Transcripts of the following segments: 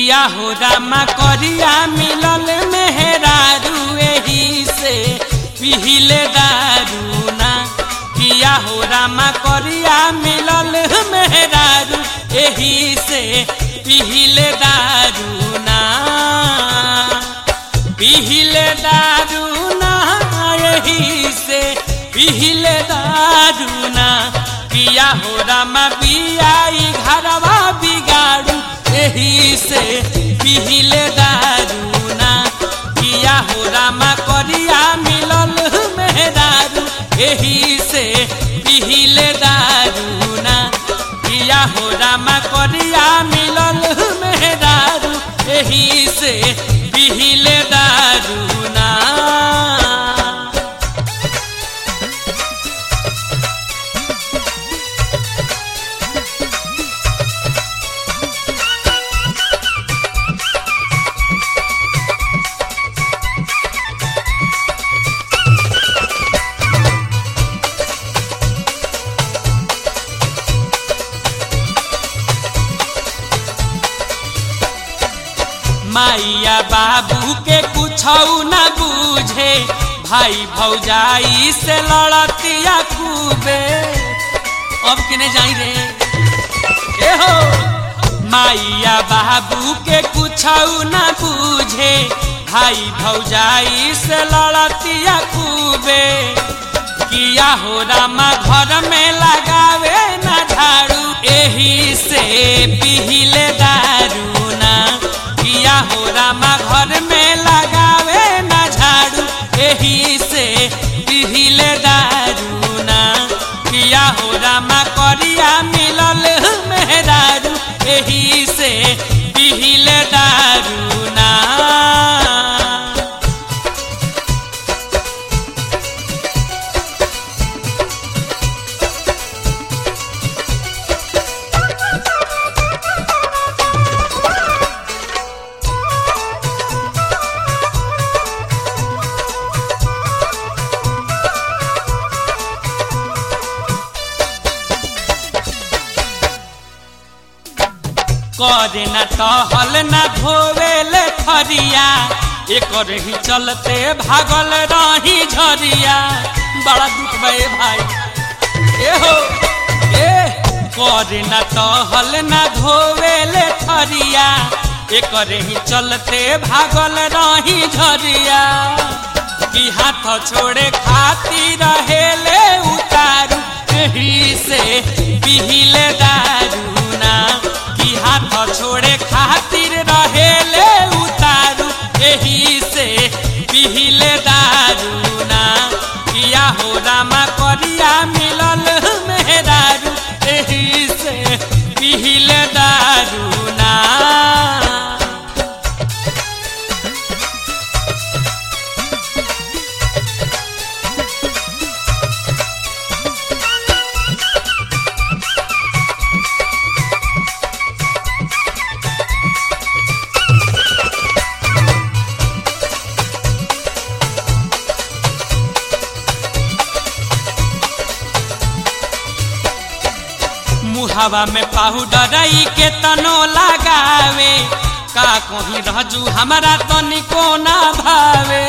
किया हो रामा करिया मिलल मेहरारू एही से पिहिले दारू ना किया हो रामा करिया मिलल मेहरारू एही से पिहिले दारू ना पिहिले दारू ना एही से पिहिले दारू ना पिया हो रामा बियाई घरवा बिगाड़ू एही से पिहिले दारू ना पिया हो रामा करिया मिलल मेहरारू एही से पिहिले दारू ना पिया हो रामा करिया मिलल मेहरारू एही से पिहिले दारू ना माइया बाबू के कुछ न बूझे भाई भौजाई से लड़तिया खूबे अब किने जाई रे ए हो माइया बाबू के कुछ न बूझे भाई भौजाई से लड़तिया खूबे किया हो रामा घर में लगावे न झाड़ू एही से पिहिले दारू ना किया हो रामा घर में लगावे न झाड़ू एही से पिहिले दारू ना किया हो रामा करिया मिलल मेहरारू एही से पिहिले दारू ना करे न टहल न धोवेल खरिया एकर ही चलते भागल रही झरिया बड़ा दुख बे भाई ए हो ए करे न टहल न धोवेल खरिया एकर ही चलते भागल रही झरिया कि हाथ छोड़े खाती रहेले उतारू एही से पिहिले दारू ना कि हाथ छोड़े खातिर रहेले उतारू एही से पिहिले दारू ना किया हो रामा करिया मिलल मेहरारू एही से पिहिले दारू ना मुहावा में पाउडर के तनो लगावे का कहीं रहजू हमारा तनिको ना भावे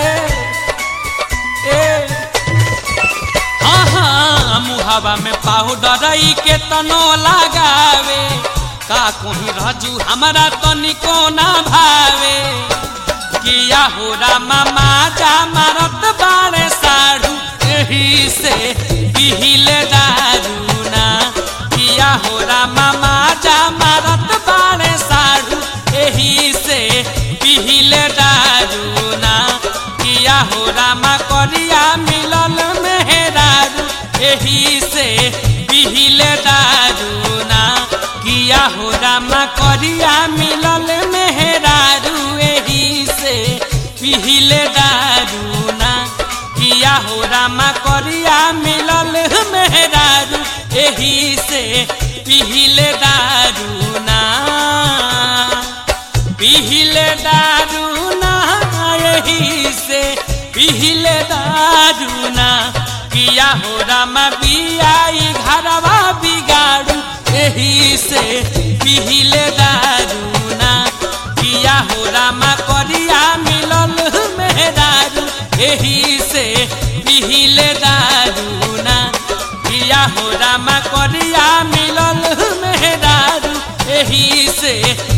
ए हाँ हाँ मुहावा में पाउडर के तनो लगावे का कहीं रहजू हमारा तनिको ना भावे किया हो रामा माजा मारत बारे साड़ू एही से पिहिले दारू ना किया हो रामा माजा मारत बारे साड़ू एही से पिहिले दारू ना किया हो रामा करिया मिलल मेहरारू एही से पिहिले दारू ना किया हो रामा करिया मिलल मेहरारू एही से पिहिले दारू ना किया हो रामा करिया मिलल मेहरारू एही से पिहिले दारू ना पिहिले दारू ना एही से पिहिले दारू ना किया हो रामा बियाई घरवा बिगाड़ू एही से पिहिले दारू ना एही से पिहिले दारू ना किया हो रामा करिया मिलल मेहरारू एही से